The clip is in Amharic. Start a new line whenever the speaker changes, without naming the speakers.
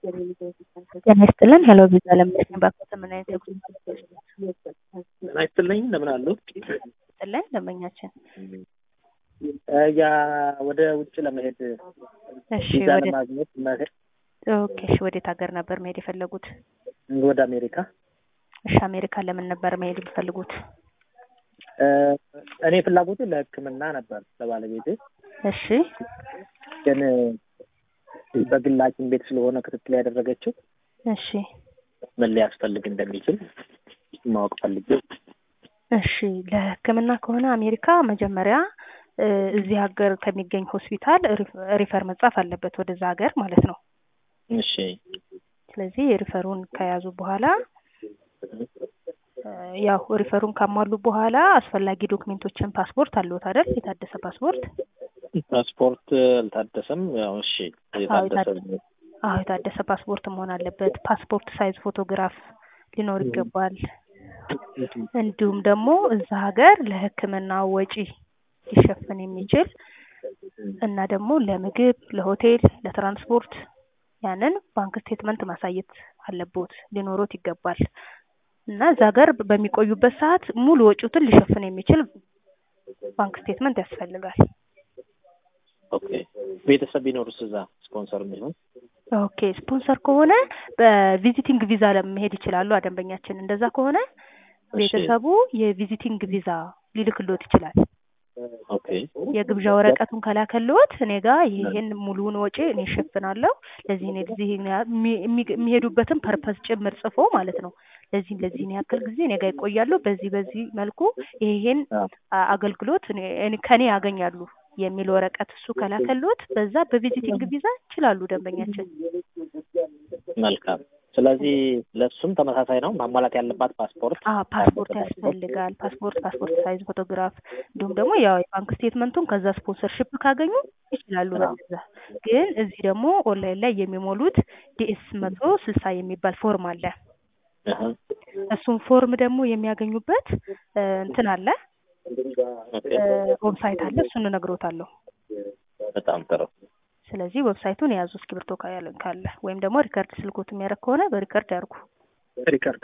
ጤና ይስጥልን ሄሎ ቪዛ ለምነኝ ባኮተ ምን አይነት የጉዞ
ጤና ይስጥልኝ እንደምን አሉ?
ይስጥልን ደንበኛችን
ያ ወደ ውጭ ለመሄድ
እሺ
ቪዛ
ወደ
ለማግኘት መሄድ
ኦኬ እሺ ወዴት ሀገር ነበር መሄድ የፈለጉት
ወደ አሜሪካ
እሺ አሜሪካ ለምን ነበር መሄድ የሚፈልጉት
እ እኔ ፍላጎቴ ለሕክምና ነበር ለባለቤቴ
እሺ
ግን በግል ሐኪም ቤት ስለሆነ ክትትል ያደረገችው
እሺ
ምን ሊያስፈልግ እንደሚችል ማወቅ ፈልጌ
እሺ ለህክምና ከሆነ አሜሪካ መጀመሪያ እ እዚህ ሀገር ከሚገኝ ሆስፒታል ሪፍ- ሪፈር መጻፍ አለበት ወደዛ ሀገር ማለት ነው
እሺ
ስለዚህ ሪፈሩን ከያዙ በኋላ እ ያው ሪፈሩን ካሟሉ በኋላ አስፈላጊ ዶክሜንቶችን ፓስፖርት አለዎት አይደል የታደሰ ፓስፖርት
ፓስፖርት አልታደሰም ያው እሺ የታደሰ
አዎ የታደሰ ፓስፖርት መሆን አለበት ፓስፖርት ሳይዝ ፎቶግራፍ ሊኖር ይገባል እንዲሁም ደግሞ እዛ ሀገር ለህክምና ወጪ ሊሸፈን የሚችል እና ደግሞ ለምግብ ለሆቴል ለትራንስፖርት ያንን ባንክ ስቴትመንት ማሳየት አለቦት ሊኖሮት ይገባል እና እዛ ሀገር በሚቆዩበት ሰዓት ሙሉ ወጪዎትን ሊሸፍን የሚችል ባንክ ስቴትመንት ያስፈልጋል
ኦኬ ቤተሰብ ቢኖርስ እዛ ስፖንሰር የሚሆን
ኦኬ ስፖንሰር ከሆነ በቪዚቲንግ ቪዛ ለመሄድ ይችላሉ ደንበኛችን እንደዛ ከሆነ ቤተሰቡ የቪዚቲንግ ቪዛ ሊልክሎት ይችላል
ኦኬ
የግብዣ ወረቀቱን ከላከልዎት እኔ ጋር ይሄን ሙሉውን ወጪ እኔ እሸፍናለሁ ለዚህ እኔ እዚህ የሚ- የሚ- የሚሄዱበትን ፐርፐስ ጭምር ጽፎ ማለት ነው ለዚህ ለዚህን ያክል ጊዜ እኔ ጋር ይቆያሉ በዚህ በዚህ መልኩ ይሄን አ- አገልግሎት እኔ- እኔ- ከኔ ያገኛሉ የሚል ወረቀት እሱ ከላከልዎት በዛ በቪዚቲንግ ቪዛ ይችላሉ ደንበኛችን
መልካም ስለዚህ ለእሱም ተመሳሳይ ነው ማሟላት ያለባት ፓስፖርት
አ ፓስፖርት ያስፈልጋል ፓስፖርት ፓስፖርት ሳይዝ ፎቶግራፍ እንዲሁም ደግሞ ያው የባንክ ስቴትመንቱን ከዛ ስፖንሰርሽፕ ካገኙ ይችላሉ በዛ ግን እዚህ ደግሞ ኦንላይን ላይ የሚሞሉት ዲኤስ መቶ ስልሳ የሚባል ፎርም አለ
አሀ።
እሱን ፎርም ደግሞ የሚያገኙበት እ እንትን አለ
ኦኬ
ዌብሳይት አለ እሱን እነግሮታለሁ
በጣም ጥሩ
ስለዚህ ዌብሳይቱን የያዙ እስክሪብቶ ካለ ካለ ወይም ደግሞ ሪከርድ ስልኮት የሚያደርግ ከሆነ በሪከርድ ያርጉ
ሪከርድ